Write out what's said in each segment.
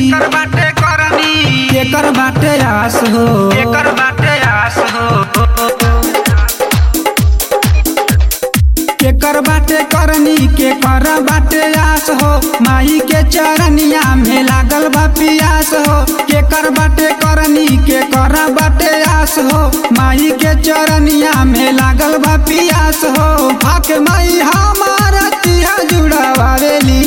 एकर बाटे करनी एकर बाटे आस हो एकर बाटे आस हो एकर बाटे करनी के कर बाटे आस हो माई के चरनिया में लागल बा पियास हो केकर बाटे करनी के कर बाटे आस हो माई के चरनिया में लागल बा पियास हो हक माई हमारा तिहा जुड़ावेली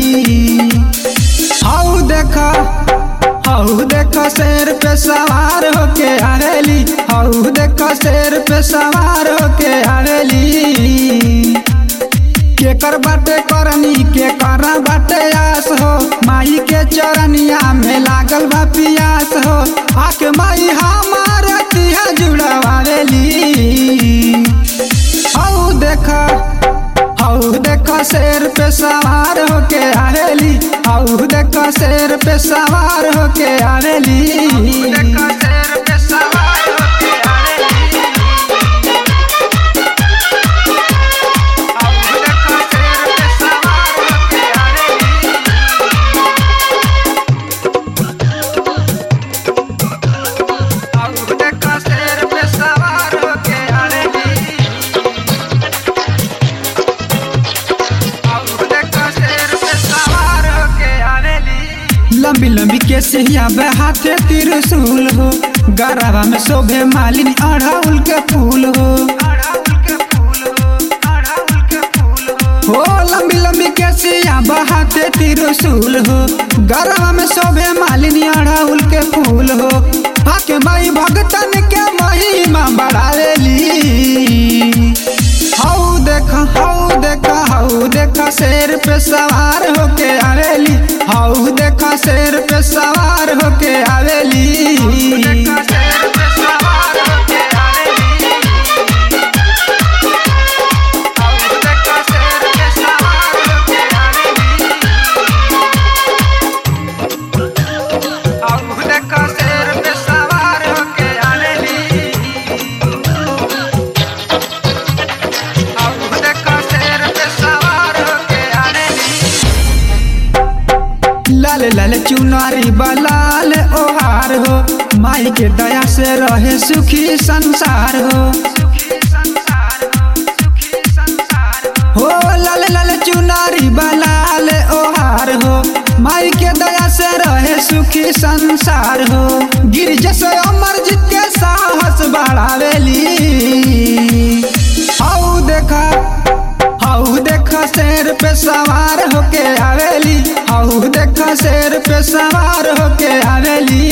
हऊ देख हऊ देख शेर पे सवार होके आवेली हऊ देख शेर पे सवार होके आवेली केकर बाटे करनी के कर बाटे आस हो माई के चरनिया में लागल बा पियास हो आके माई हमार तिहा जुड़ावेली हऊ देख हऊ देख शेर पे सवार होके आवेली हऊ देख शेर पे सवार होके आवेली देखा शेर पे सवार होके आवेली आऊ देखा शेर पे सवार होके आवेली आऊ देखा शेर पे सवार होके आवेली आऊ देखा शेर पे सवार होके आवेली लंबी लंबी के सहिया हाथे त्रिशूल हो गराबा में शोभे मालिनी अड़ाउल के फूल हो अड़ाउल के फूल हो अड़ाउल के फूल हो हो लंबी लंबी के सहिया हाथे त्रिशूल हो गराबा में शोभे मालिनी अड़ाउल के फूल हो आके माई भगतन के महिमा बढ़ावेली हऊ देख हऊ देख हऊ देख शेर पे सवार होके आवेली हऊ देख शेर पे सवार होके आवेली देखा शेर पे सवार होके आवेली आऊ देखा शेर पे सवार होके आवेली आऊ देखा शेर पे सवार होके आवेली आऊ देखा शेर पे सवार होके आवेली लाल लाल चुनारी बलाल ओहार हो माई के दया से रहे सुखी संसार हो सुखी संसार हो सुखी संसार हो हो लाल लाल चुनारी बलाल ओहार हो माई के दया से रहे सुखी संसार हो गिरज से अमर जीत के साहस बढ़ावेली हऊ देखा हऊ देख शेर पे सवार होके आवेली हऊ देख शेर पे सवार होके आवेली